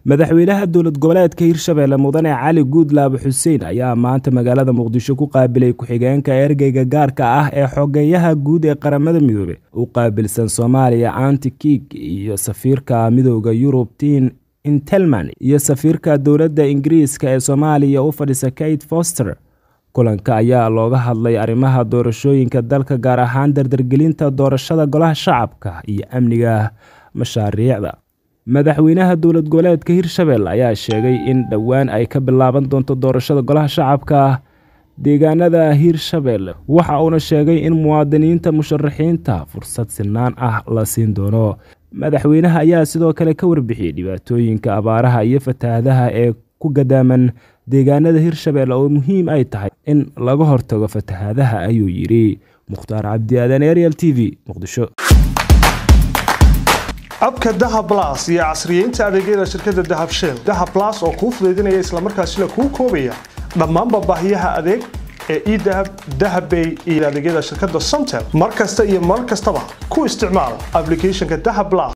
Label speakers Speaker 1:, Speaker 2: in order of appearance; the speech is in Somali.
Speaker 1: madaxweynaha dowlad goboleedka hirshabelle mudane cali guudlaab xuseen ayaa maanta magaalada muqdisho ku qaabilay ku-xigeenka ergeyga gaarka ah ee xogeyaha guud ee qaramada midoobe u qaabilsan soomaaliya anti kiig iyo safiirka midooda yurub tin intelman iyo safiirka dowladda ingiriiska ee soomaaliya u fadhisa kate foster kulanka ayaa looga hadlay arrimaha doorashooyinka dalka gaar ahaan dardargelinta doorashada golaha shacabka iyo amniga mashaariicda madaxweynaha dowlad goboleedka hirshabelle ayaa sheegay in dhowaan ay ka bilaaban doonto doorashada golaha shacabka deegaanada hirshabelle waxa uuna sheegay in muwaadiniinta musharaxiinta fursad sinaan ah la siin doono madaxweynaha ayaa sidoo kale ka warbixiyey dhibaatooyinka abaaraha iyo fatahaadaha ee ku gadaaman deegaanada hirshabelle oo muhiim ay tahay in laga hortago fatahaadaha ayuu yidhi mukhtaar cabdi aadan ariel t v muqdisho
Speaker 2: abka dahab las iyo casriyeynta adeegyada shirkadda dahab shell dahab las oo kuu fudaydinaya islamarkaasina kuu koobaya dhammaanba baahiyaha adeeg ee edahab dahabbay iyo adeegyada shirkadda somtel mar kasta iyo mar kastaba ku isticmaal ablicathonka dahab las